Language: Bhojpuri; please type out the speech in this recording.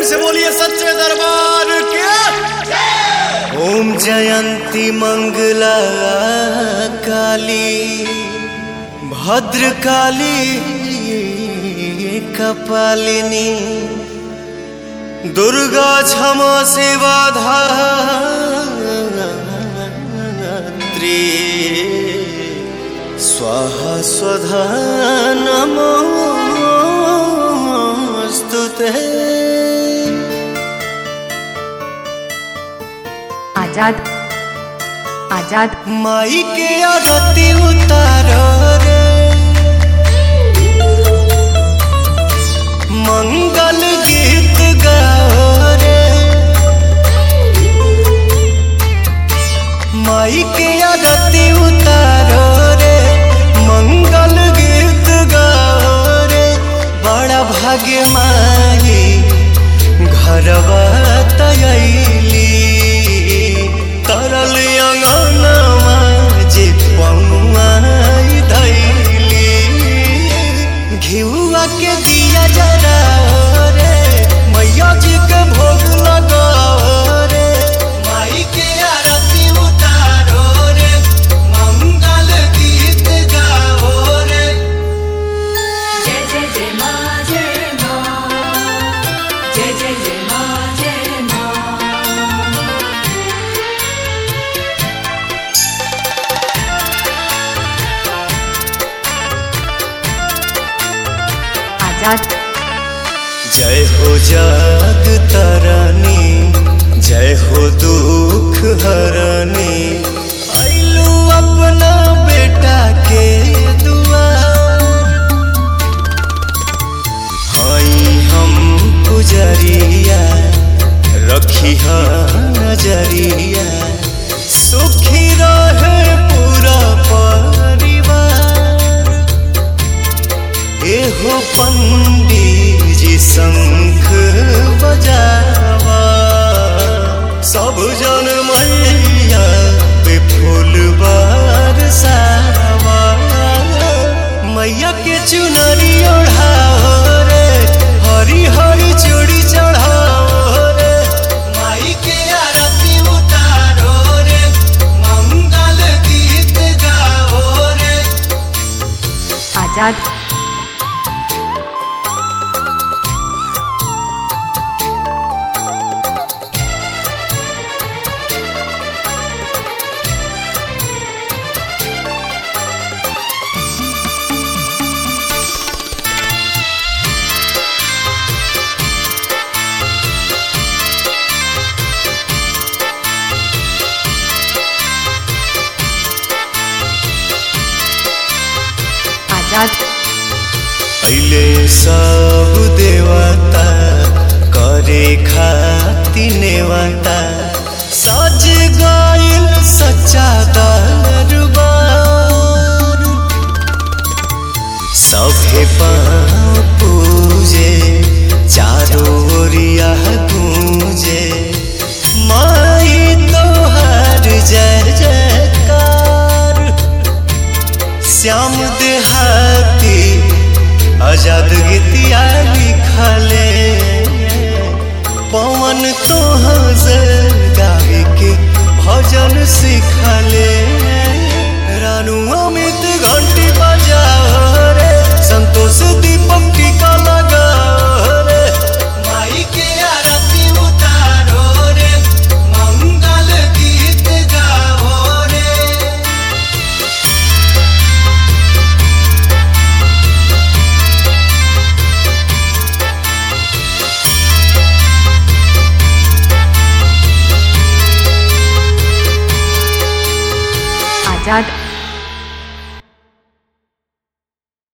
से बोलिए सच्चे दरबार के ओम जयंती मंगला काली भद्र काली कपालिनी दुर्गा क्षमा सेवा धात्री स्वाहा स्वधा नमोऽस्तु ते आजाद आजाद माई के आरती उतारो रे मंगल गीत गाओ रे माई के आरती उतारो रे मंगल गीत गाओ रे बड़ा भाग्य माई घरवा तयली तरल अंगनवा जे पौआई धैली घिउआ के दिया जरा रे मैया जी के भोग लगाओ रे माई के आरती उतारो रे मंगल गीत गाओ रे जय जय जय मा जय मा जय जय जय मा जय मा आजाद जय हो जग तरनी जय हो दुख हरनी आइलू अपना बेटा के दुआर हई हम पुजरिया रखी नजरिया सुखी रहे पूरा परिवार एहो पंडित जी शंख बजावा सब जन मैया पे फूल बरसावा मैया के चुनरी ओढ़ाओ रे हरी हरी चूड़ी चढ़ाओ रे माई के आरती उतारो रे मंगल गीत गाओ रे आजाद आजाद पहले सब देवता करे खाती नेवता सज गइल सच्चा दरबार सभे पाँव पूजे चारों ओरिया गूंजे माई तोहार जय जयकार श्याम देहाती आजाद गीतिया लिखले पवन तोहाँ से गावे के भजन सिखले रानू अमित घंटी बजाओ रे संतोष दीपक टीका लगाओ रे माई के आरती उतारो रे मंगल गीत गाओ रे आजाद